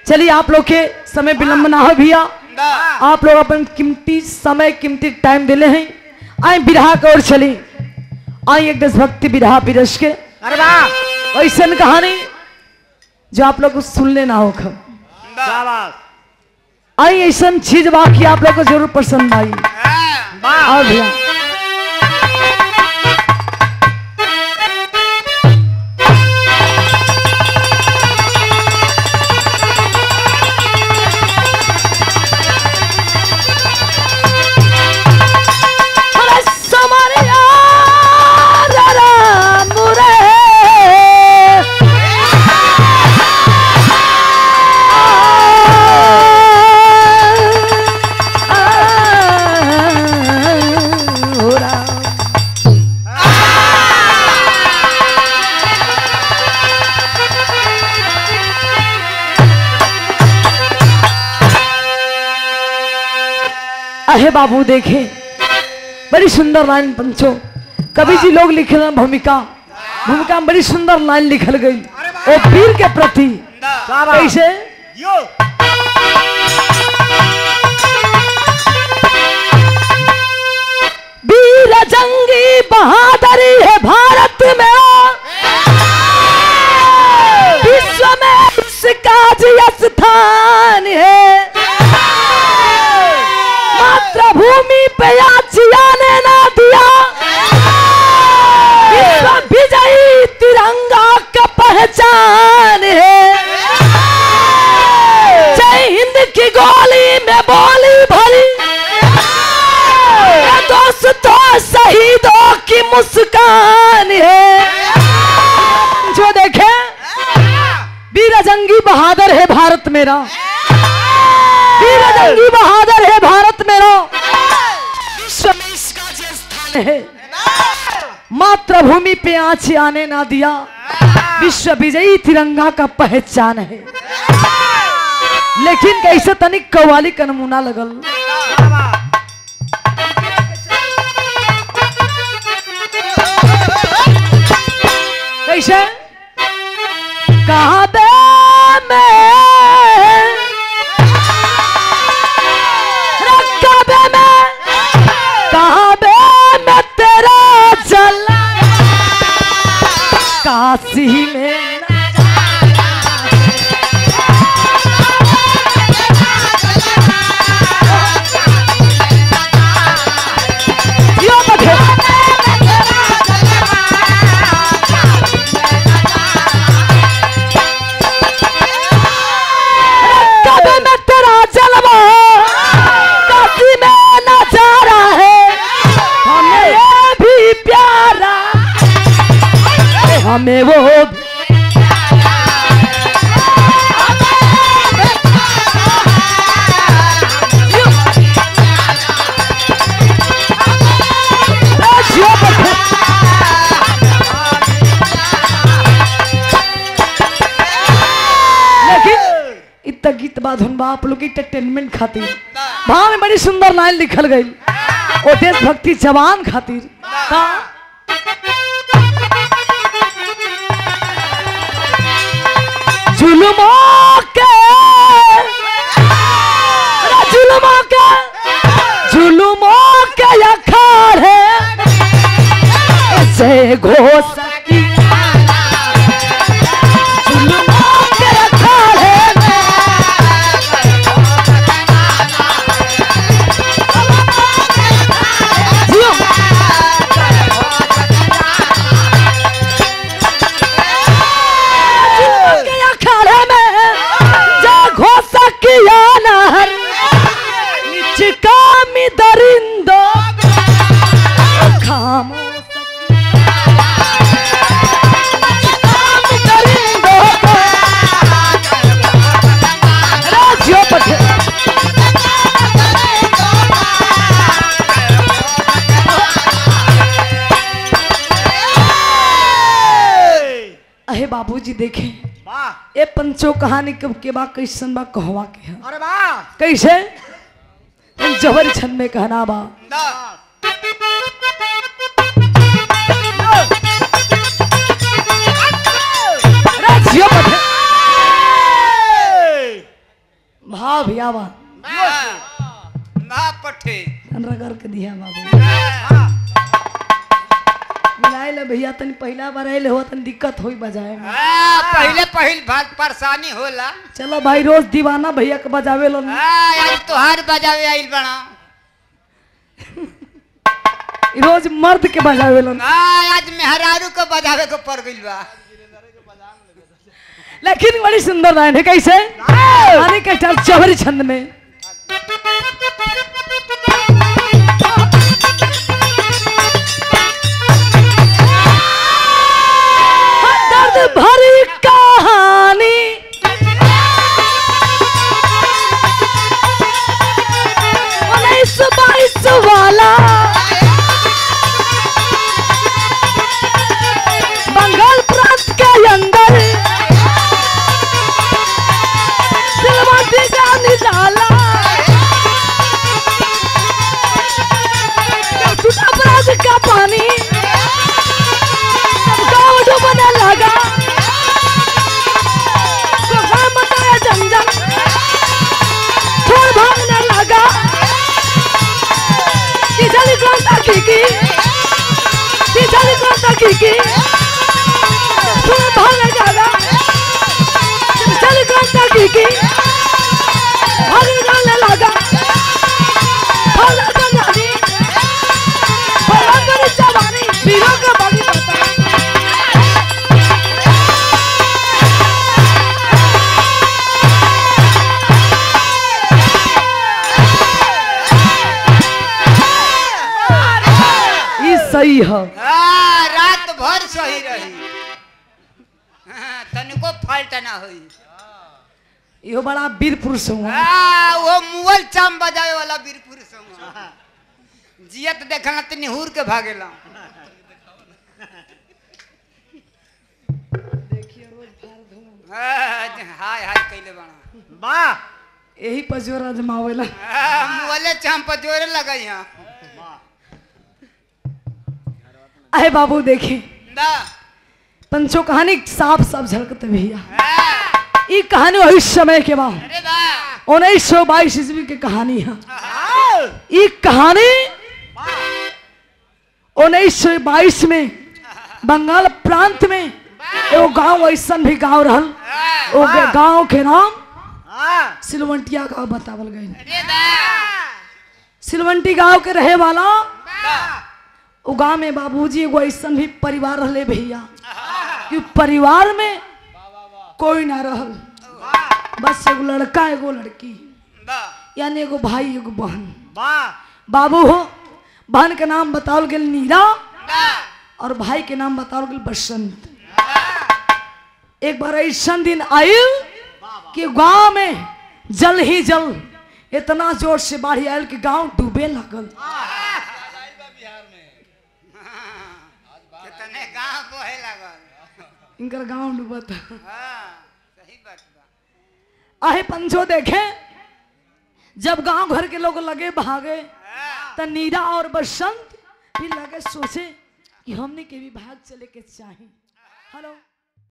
चलिए आप लोग के समय विलंब ना हो भैया आप लोग अपन कीमती समय कीमती टाइम दिले हैं आए बिरहा की ओर चली आई एक देशभक्ति बिरहा विरस के अरे वाह ऐसा कहानी जो आप लोग को सुनले ना हो खब शाबाश आई ऐसा चीज बा कि आप लोग को जरूर पसंद आई वाह और भैया अरे समरिया रा मुरे अहे बाबू देखे बड़ी सुंदर लाइन पंचो कवि जी लोग लिखे हैं भूमिका भूमिका में बड़ी सुंदर लाइन लिखल गई ओ वीर के प्रति कैसे यो वीर जंगी बहादुरी है भारत में विश्व में इसका जी स्थान है मातृभूमि पे याचिया ने ना दिया विश्व विजयी तिरंगा का पहचान है जय हिंद की गोली में बोली भरी ये दोस्तों शहीदों की मुस्कान है जो देखे वीर जंगी बहादुर है भारत मेरा वीर जंगी बहादुर है भारत मेरा विश्व में इसका जो स्थान है मातृभूमि पे आँच आने ना दिया विश्व विजयी तिरंगा का पहचान है लेकिन कैसे तनिक कवाली का नमूना लगल कैसे कहा बे मैं रखा बे मैं कहा बे मैं तेरा जला काशी में ना यो बधे कभी में तेरा जलवा काशी में नजारा है हमें ये भी प्यारा हमें वो भी यो बधे लेकिन इतना गीत बाद हम आप लोग इंटरटेनमेंट खातिर वहां में बड़ी सुंदर लाइन लिखल गई ओ देशभक्ति जवान खातिर का जुल्मों के अरे जुल्मों के जुल्मों के अखाड़े जय घोष की जुल्मों के अखाड़े में जियो। जुल्मों के अखाड़े में जय घोष किया नहर निचका मी दरिंदो खामोश दरिंदो को राज्यों पठे अहे बाबूजी देखे वाह ए पंचो कहानी कब के बा कैसन बा कहवा के है अरे वाह कैसे जबर छन में कहना बा आओ भैया आवा ना पठे रगड़ के दिया बाबू मिलाए ले भैया तनी पहला बार आए हो तनी दिक्कत होई बजाए में हाँ, पहले पहिल बात परेशानी होला चलो भाई रोज दीवाना भैया के बजावे लो हाँ, आज तोहार बजावे आइल बना रोज मर्द के बजावे लो हाँ, आज मेहरारू को बजावे को पड़ गइल बा लेकिन बड़ी सुंदर लाइन है कैसे आने के चल चौहरी छंद में दर्द भरी कहानी उन्नीस बाईस वाला बंगाल प्रांत के अंदर सिलवटी का निराला टूटा अपराध का पानी सब गाँव डूबने लगा तो गाँव मचाया जंजन छोड़ भागने लगा किचली क्रांता की की किचली क्रांता की की छोड़ भागने लगा किचली क्रांता की की भागने जाने लगा भागने जाने लगी भगवान मेरी जवानी वीरों का बलि पता ई सही है हाँ, रात भर सही रही हाँ, तनिको फाल्ट ना हुई इहो बड़ा वीर पुरुष हुआ हाँ, वो मुअल चाम बजावे वाला वीरपुर संग जियत देखला त निहुर के भागेला हाँ, हाय हाय कैले बना वाह यही पर जोर आजमावेला हाँ, मुअले चाम पर जोरे लगई यहाँ अहे बाबू देखे दा पंचो कहानी साफ साफ झलकते भैया हाँ, ई कहानी वही समय के बाद अरे बा उन्नीस सौ बाईस ईस्वी की कहानी है ई कहानी उन्नीस सौ बाईस में बंगाल प्रांत में एगो गांव ऐसा भी गांव रहल ओ गांव के नाम हाँ सिलवंटिया गांव बतावल गई अरे बा सिलवंटी गांव के रहे वाला बा उ गांव में बाबूजी एगो ऐसा भी परिवार रहले भैया कि परिवार में कोई ना रहल बस एगो लड़का एगो लड़की बा यानी एगो भाई एगो बहन वाह बाबू हो बहन के नाम बताओल गेल नीरा बा और भाई के नाम बताओल गेल बसंत एक बार ऐसा दिन आयल कि गांव में जल ही जल इतना जोर से बाढ़ आयल कि गांव डूबे लगल कितने गांव बोहे लागल इनकर गांव डूबत हाँ सही बात बा आहे पंचो देखे जब गांव घर के लोग लगे भागे हाँ, त नीरा और बसंत फिर लगे सोचे कि हमने के भी भाग चले के चाहे हेलो